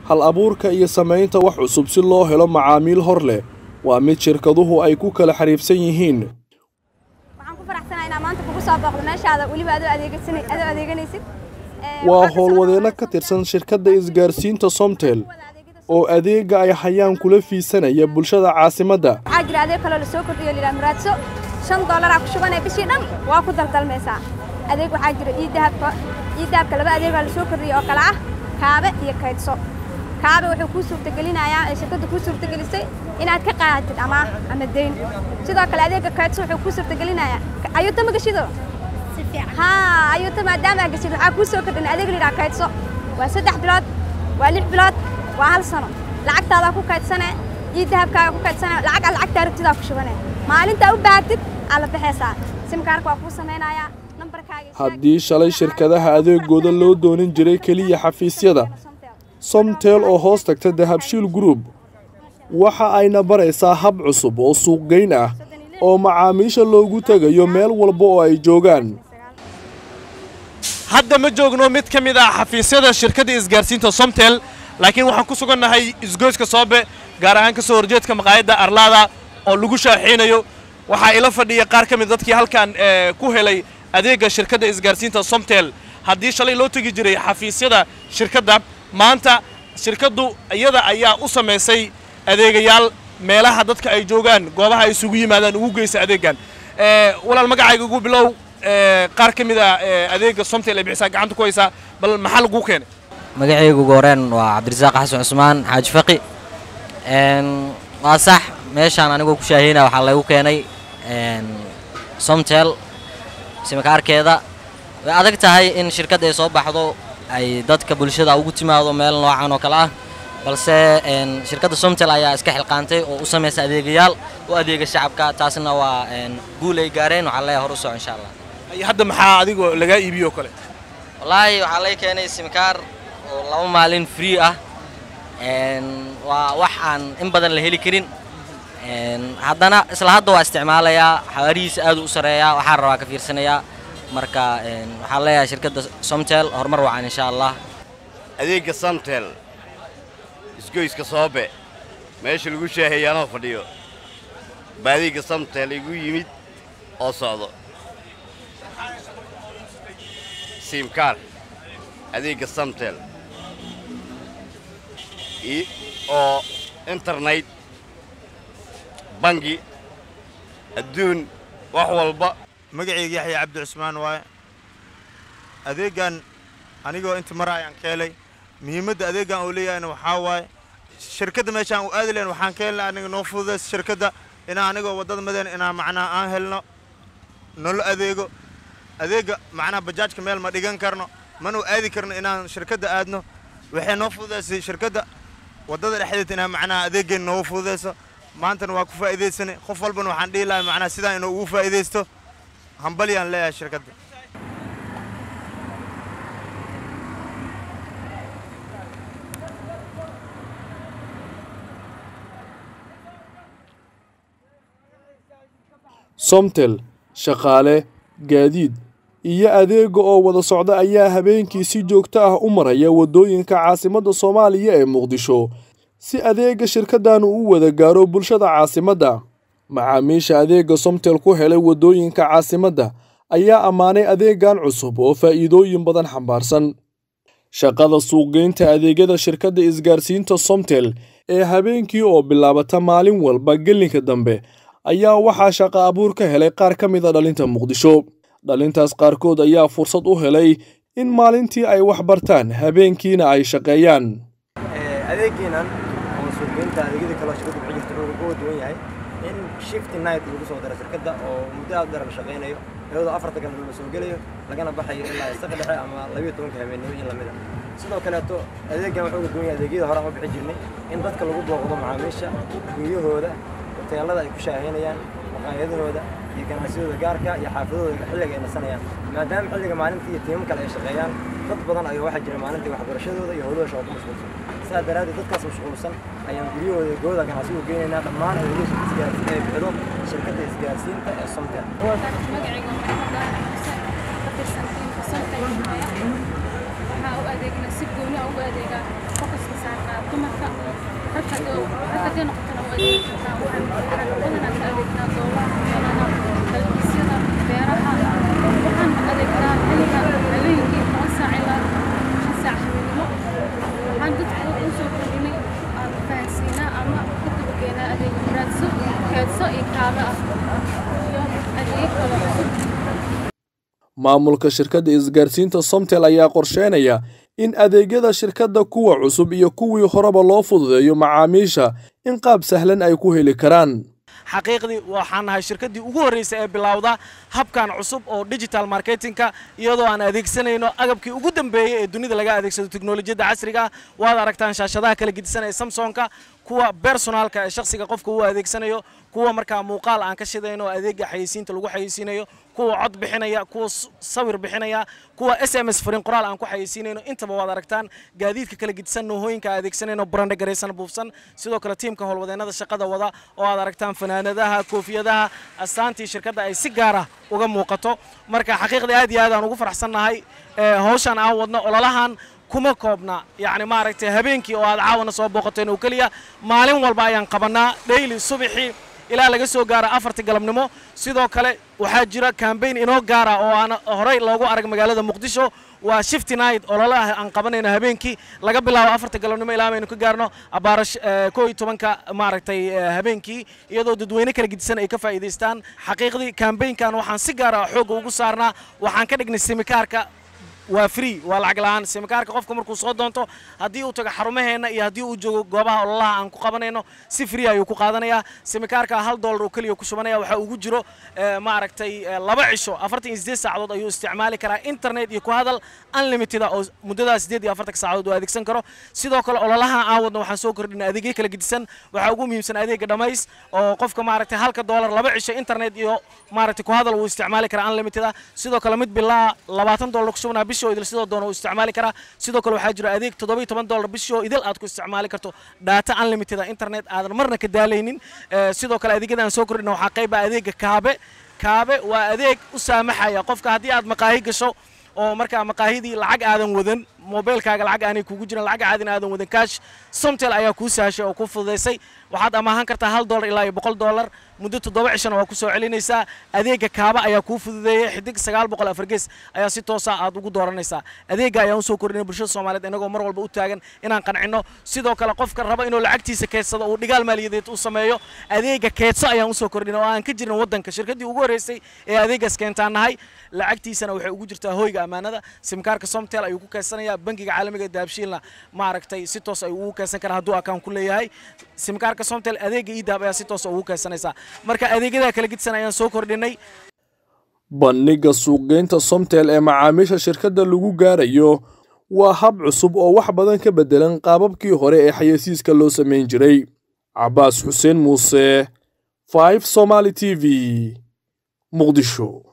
hal abuurka iyo samaynta wax cusub si loo helo macaamiil hor leh waa mid shirkaduhu ay ku kala xariifsan yihiin waxaan ku faraxsanahay inaan maanta kugu soo booqdo meeshaada weliba adoo adeegaysana adoo adeeganaysid waa howlwadeenno ka tirsan shirkadda isgaarsiinta somtel oo adeegga ay hayaan kula fiisanaya bulshada caasimadda waxaa jira adeeg kaloo lasoo kordhiyo liraa muraadso shan dollaraa ku shubanaya bishii dhan waa ku daldalmaysaa adeeg waxaa jira iidahabka iidahabka laba adeegaa lasoo kordhiyey oo kale ah kaabe iyo kaydso kaabe wuxuu kuu suurtagelinayaa ee shirkadda kuu suurtagelisay inaad ka qaadatid amaah ama deyn sidoo kale adeegga kaydso wuxuu kuu suurtagelinayaa ayuuta ma gashido haa ayuuta maadaama aad gashid waxaa kuu soo kordhin adeeg liraa kaydso waa saddex bilood waa lix bilood waa hal sano lacagtaadaa ku kaydsane iyo dahabkaaga ku kaydsane lacag aad lacagtaa rabtidaa ku shubane maalintaa u baahatid aad la baxaysaa simkaarka waa kuu samaynayaa nambarkaaga haddii shalay shirkadaha adeegooda loo doonin jiray keliya xafiisyada somtel oo hoos tagta dahabshiil group waxa ayna baraysaa hab cusub oo suuqgeyn ah oo macaamiisha loogu tegayo meel walba oo ay joogaan hadda ma joogno mid ka mid ah xafiisyada shirkadda isgaarsiinta somtel laakiin waxaan ku sugannahay isgoyska soobe gaar ahaan ka soo horjeedka maqaayadda arlaada oo lagu shaaxiinayo waxaa ila fadhiya qaar ka mid dadkii halkan ku helay adeegga shirkadda isgaarsiinta somtel haddii shalay loo tegi jiray xafiisyada shirkadda maanta shirkaddu iyada ayaa u samaysay adeegayaal meelaha dadka ay joogaan goobaha ay isugu yimaadaan ugu geysa adeeggan walaal magacayga ugu bilow qaar ka mid a adeegga somtel ee bixisaa gacanta ku haysaa bal maxaa laguu keenay magacaygu ugu horeen waa cabdirasaaq xasan cusmaan xaaji faqi waa sax meeshaan anigoo ku shaaheyna waxaa laygu keenay somtel simikaarkeeda way adag tahay in shirkadda ay soo baxdo ay dadka bulshada ugu timaado meel noocan oo kale ah balse shirkadda somtel ayaa iska xilqaantay oo u samaysa adeegayaal u adeega shacabka taasna waa guul ay gaareen waxaa leeyahay hor u soco insha allah hadda maxaa adigoo lagaa iibiyo oo kale wallaahi waxaa lay keenay simikaar oo laba maalin free ah waa wax aan in badan la heli karin haddana isla hadda waa isticmaalayaa xawaarihiisa aad u sareeyaa waxaan rabaa ka fiirsanayaa marka waxaan leeyahay shirkadda somtel horumar wacan insha allah adeegga somtel isgoyska soobe meesha lagu shaaheeyaanoo fadhiyo baa adeegga somtel igu yimid oo socdo siimkaar adeegga somtel oo internet bangi adduun wax walba magacayga yaxya cabdi cusmaan waaye adeeggan anigoo inta mara ayaan ka helay muhiimadda adeeggan uu leeyahayna waxaa waaye shirkadda meeshaan u aadi lahayn waxaan ka helnay aniga noo fududays shirkadda inaan anigoo waddada madeen inaan macnaha aan helno nolo adeego adeegga macnaha bajaajka meel ma dhigan karno mana u aadi karno inaan shirkadda aadno waxay noo fududaysay shirkadda waddada dhexdeed inaan macnaha adeeggeen noogu fududayso maantana waa ku faa'iidaysanay qof walbana waxaan dhihi lahay macnaha sidaan inuu ugu faa'iidaysto hambalyaan leeyahay shirkadda somtel shaqaale gaadiid iyo adeegga oo wada socda ayaa habeenkii si joogto ah u maraya waddooyinka caasimadda soomaaliya ee muqdisho si adeegga shirkaddan uu u wada gaaro bulshada caasimadda macaamiisha adeegga somtel ku helay waddooyinka caasimadda ayaa ammaanay adeeggan cusub oo faa'iidooyin badan xambaarsan shaqada suuqgeynta adeegyada shirkadda isgaarsiinta somtel ee habeenkii oo bilaabata maalin walba gelinka dambe ayaa waxaa shaqo abuur ka helay qaar ka mid a dhalinta muqdisho dhalintaas qaarkood ayaa fursad u helay in maalintii ay wax bartaan habeenkiina ay shaqeeyaan adeegiinan ama suuqgeynta adeegyada kaloo shirkadda bixi jirta wuxuu uga duwan yahay in shift night lagu soo daro shirkadda oo muddo aad dheer la shaqeynayo iyadoo afarta galabnimo la soo gelayo lagana baxayo ilaa saqa dhexe ama labiyo tobanka habeennimo in lamid a sidoo kaleeto adeeggan wuxuu uga duwan yahay adeegyada hore aan u bixi jirnay in dadka lagu booqdo macaamiisha guryahooda hoteelada ay ku shaaheynayaan maqaayadahooda iyo ganacsiyadooda gaarka iyo xaafadahooda xilliga ay nasanayaan maadaama xilliga maalintii iyo tiimam kale ay shaqeeyaan dad badan ayaa waxaa jira maalintii waxbarashadooda iyo howlahooda shaqo ku mashquulsan sidaa daraaddeed dadkaas mashquulsan ayaan guryahooda gooda ganacsi u geynaynaa dhammaan adeegyada isgaarsiin ee bixido shirkadda isgaarsiinta ee somtel magacayga ka tirsan tiimka somtel waxaa u adeegnaa si gooni ugu adeegaa focuska saarnaa dumarka rag haddii rag haddii noqotona waa adeegi kartaa waxaan badanaa ka adeegnaa goobaha meelaha dalxiisyada beeraha waxaan adeegnaa xilliga habeenkii toban saac ilaa shan saac habeenimo waxaan dadka u soo kordhinay aan fahansiinaa ama ka dabageenaa adeeg raadso keedso iyo kaabe ah iyo adeeg kalo cusub maamulka shirkadda isgaarsiinta somtel ayaa qorsheynaya in adeegyada shirkadda kuwa cusub iyo kuwii horeba loo fududeeyo macaamiisha in qaab sahlan ay ku heli karaan xaqiiqdii waxaan nahay shirkaddii ugu horreysay ee bilowda habkan cusub oo digital marketingka iyadoo aan adeegsanayno agabkii ugu dambeeyey ee dunida laga adeegsado teknolojiyadda casriga ah waad aragtaan shaashadaha kala gedisan ee samsonka kuwa bersonaalka ee shakhsiga qofka uu adeegsanayo kuwa markaa muuqaal aan ka shidayno oo adeega xayeysiinta lagu xayeysiinayo kuwa cod bixinaya kuwa sawir bixinaya kuwa s m s fariin qoraal aan ku xayeysiinayno intaba waad aragtaan gaadiidka kala gedisan noohooyinka aan adeegsanayno brande garaysan buufsan sidoo kale tiimka howlwadeennada shaqada wada oo aad aragtaan fanaanadaha koofiyadaha astaantii shirkadda ay si gaara uga muuqato marka xaqiiqdii aad iyo aad aan ugu faraxsannahay hawshan aan wadno ololahan kuma koobna yacni maaragtay habeenkii oo aad caawana soo booqateen oo keliya maalin walba ayaan qabannaa dhayli subaxii ilaa laga soo gaaro afartii galabnimo sidoo kale waxaa jira kambayn inoo gaara oo aan horey loogu arag magaalada muqdisho waa shifty night ololaha aan qabanayno habeenkii laga bilaabo afarta galabnimo ilaa maynu ka gaarno abaara koo iyo tobanka maaragtay habeenkii iyadoo dadweyne kala gedisan ay ka faa'iidaystaan xaqiiqdii kambaynkan waxaan si gaara xoogga ugu saarnaa waxaan ka dhignay simikaarka waa free waa lacag la'aan simikaarka qofka markuu soo doonto haddii uu tago xarumaheenna iyo haddii uu joogo goobaha ololaha aan ku qabanayno si free ayuu ku qaadanayaa simikaarka hal dollar oo keliya ku shubanaya waxaa ugu jiro maaragtay laba cisho afartan iyo sideed saacadood ayuu isticmaali karaa internet iyo ku hadal unlimited oo muddadaa sideed iyo afartanka saacadood uu adeegsan karo sidoo kale ololaha aan wadno waxaan soo kordhinay adeegyo kala gedisan waxaa ugu muhiimsan adeega dhamays oo qofka maaragtay halka dollar laba cisho internet iyo maaragtay ku hadal uu isticmaali karaa unlimited ah sidoo kale mid bilaa labaatan dollar ku shubanaa bishoo idil sidoo doona uu isticmaali karaa sidoo kale waxaa jira adeeg toddoba iyo toban dollar bishoo idil aad ku isticmaali karto data unlimited ah internet aadan marna ka daalaynin sidoo kale adeegyada aan soo kordhina waxaa qayba adeega kaabe kaabe waa adeeg u saamaxaya qofka haddii aad maqaahi gasho oo markaa maqaahidii lacag aadan wadan mobilkaaga lacag aanay kugu jiran lacag caadina aadan wadan kaash somtel ayaa kuu sahashay oo kuu fududaysay waxaad amaahan kartaa hal dollar ilaa iyo boqol dollar muddo toddoba cishana waa ku soo celinaysaa adeega kaaba ayaa kuu fududeeyey xidig sagaal boqol afargees ayaa si toosa aad ugu dooranaysaa adeega ayaan usoo kordhinay bulshada soomaaliyeed inagoo mar walba u taagan inaan qancinno sidoo kale qofka raba inuu lacagtiisa keedsado uu dhigaal maaliyadeed u sameeyo adeega keedso ayaan usoo kordhinay oo aan ka jirin waddanka shirkaddii ugu horreysay ee adeegaas keentaan nahay lacagtiisana waxay ugu jirtaa hoyga ammaanada simkaarka somtel ayuu ku keedsanayaa bangiga caalamiga daabshiilna maaragtay si toos ayuu ugu keedsan karaa hadduu akaan ku leeyahay simkaarka somtel adeega idahab ayaa si toos ugu keedsanaysaa marka adeegyadaa kala gedisan ayaan soo kordhinay bandhigga suuqgeynta somtel ee macaamiisha shirkadda lagu gaarayo waa hab cusub oo wax badan ka beddelan qaababkii hore ee xayeysiiska loo samayn jiray cabaas xuseen muuse 5 somaali t v muqdisho